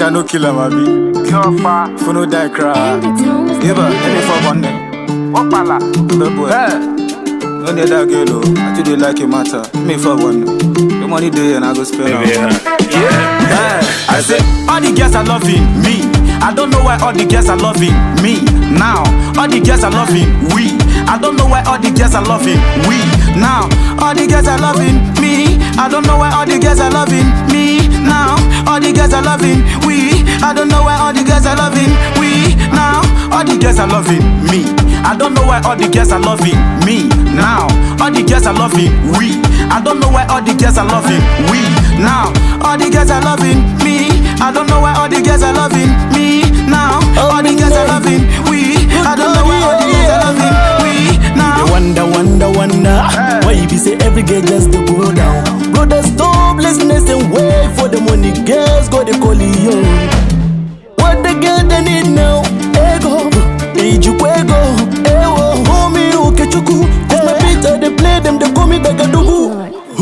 Make I no kill him, abi. So far, If no die, cry. And the tones the Eba, big let me fuck on them. Opala. Bad boy. No need that girl, oh. I tell you like it matter. Me fuck one. The money there and I go spend am. Yeah. I say all the girls are loving me. I don't know why all the girls are loving me now. All the girls are loving we. I don't know why all the girls are loving we now. All the girls are loving me. I don't know why all the girls are loving me now. All the girls are loving we. I don't know why all the girls are loving we now. All the girls are loving me. I don't know why all the girls are loving me now. All the girls are loving we. I don't know why all the girls are loving we now. All the girls are loving me. I don't know why all the girls are loving me now. All the girls are loving we. I don't know why all the girls are loving we now. They wonder, wonder, wonder Why you be say every girl just to go down Brothers stop listening and wait for the money Girls go the call you What the girl they need now Ego Ijukwego Ewo Homie Ukechuku Cause my beats I they play them They call me Begadugu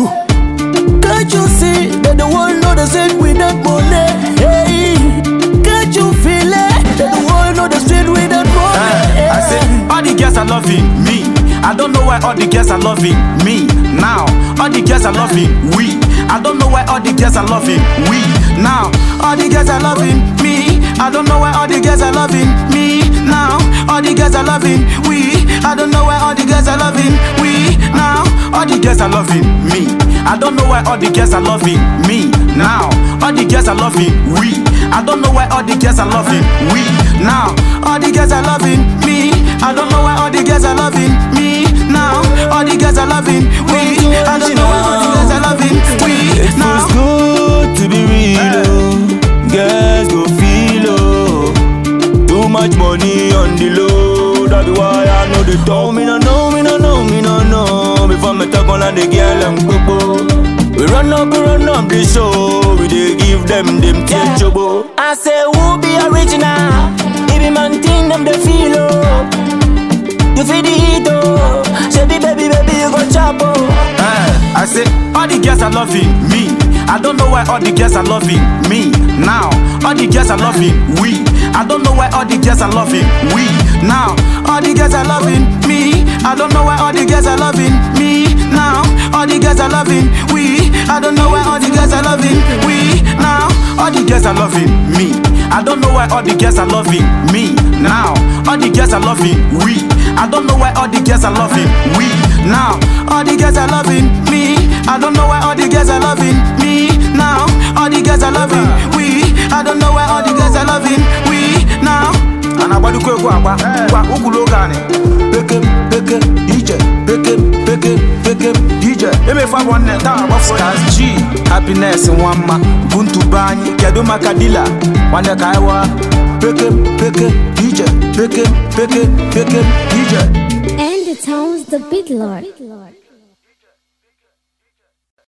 Can't you see that the world know the same with that money Hey Can't you feel it That the world know the street with that money I say all the girls are loving me. I don't know why all the girls are loving me now. All the girls are loving we. I don't know why all the girls are loving we now. All the girls are loving me. I don't know why all the girls are loving me now. All the girls are loving we. I don't know why all the girls are loving we now. All the girls are loving me. I don't know why all the girls are loving me now. All the girls are loving we. I don't know why all the girls are loving we now. All the girls are loving me. I don't know why all the girls are loving me now. All the girls are loving we. I don't know why all the girls are loving we It now. feels good to be real, oh. Girls go feel, oh. Too much money on the low, that be why I know the talk. Me no know, me no know, me no know. Before me talk on the girl and popo. We run up, we run up the show. We dey give them them yeah. trouble. I say who be original? If be man thing them the feel, oh. You feel the heat, oh. Say baby, baby, you go chop, oh. Eh, I say all the girls are loving me. I don't know why all the girls are loving me now. All the girls are loving we. I don't know why all the girls are loving we now. All the girls are loving me. I don't know why all the girls are loving me now. All the girls are loving we. I don't know why all the girls are loving we now. All the girls are loving me. I don't know why all the girls are loving me now. All the girls are loving we. I don't know why all the girls are loving we now. All the girls are loving me. I don't know why all the girls are loving me now. All the girls are loving we. I don't know why all the girls are loving we now. And I badu kwe kwa kwa kwa ukulo gani. Pekem pekem DJ pekem pekem pekem DJ. Eme fa one ta abafo. Stars G happiness one ma buntu banyi kedu makadila wande kaiwa. Pekem pekem DJ pekem pekem pekem DJ. And the tones the big lord.